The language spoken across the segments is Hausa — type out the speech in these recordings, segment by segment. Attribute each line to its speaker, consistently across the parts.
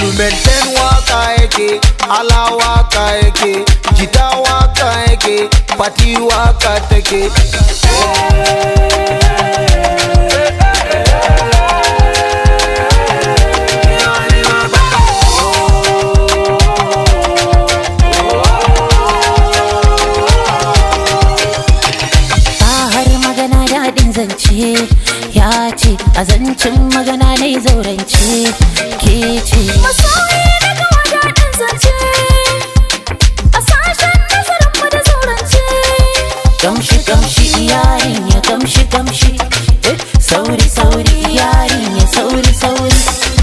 Speaker 1: instrumental waka yake ala waka yake jita waka yake fati waka take
Speaker 2: har magana daɗin zance ya ce a zancen magana na zaurance ke ce
Speaker 3: Masoyi daga wadaɗin zance A sashen nazarinmu da zaurance
Speaker 2: kamshi kamshi yarin ya kamshi kamshi eh, sauri sauri yarin ya sauri sauri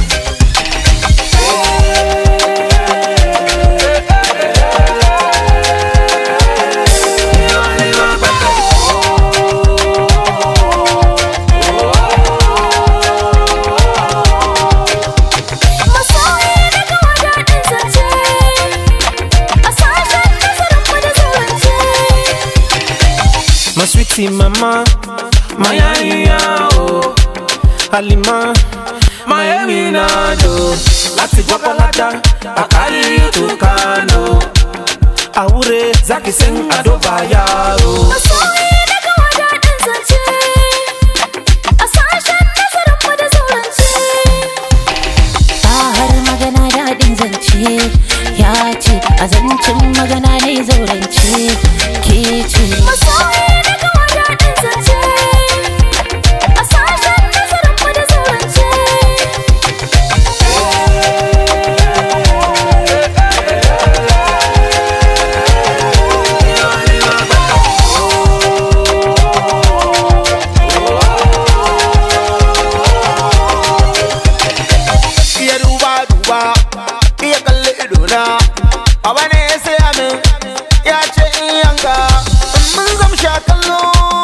Speaker 3: Masoyi daga wadaɗin zance A sashen nazarinmu da zaurance
Speaker 4: My sweetie mama, my aya oh Halima, my eminado Láti Gbọ́kọ́ládá, I carry you to Kano Àwúre Zaki sing Adobaya oh
Speaker 3: Masoyi daga wadaɗin zance A sashen nazarinmu da zaurance
Speaker 2: har magana daɗin zance ya ce a zancen magana na zaurance ke ce
Speaker 3: Masoyi daga wadaɗin zance A sashen nazarinmu da zaurance
Speaker 1: iya duba duba iya kalli idona Baba ne ya saya min ya ce in yanka in mun zamsha kallo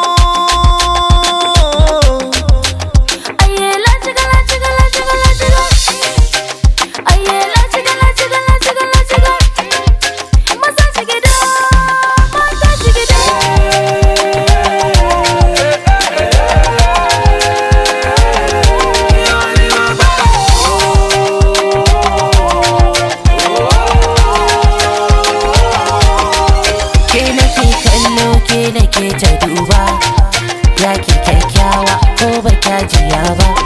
Speaker 3: Aye la chiga la chiga la chiga la chiga Aye la chiga la chiga la chiga la chiga Masa chigida mata chigida
Speaker 2: ke nake kallo ke nake ta duba ya ki kyakkyawa ko ba kya jiya ba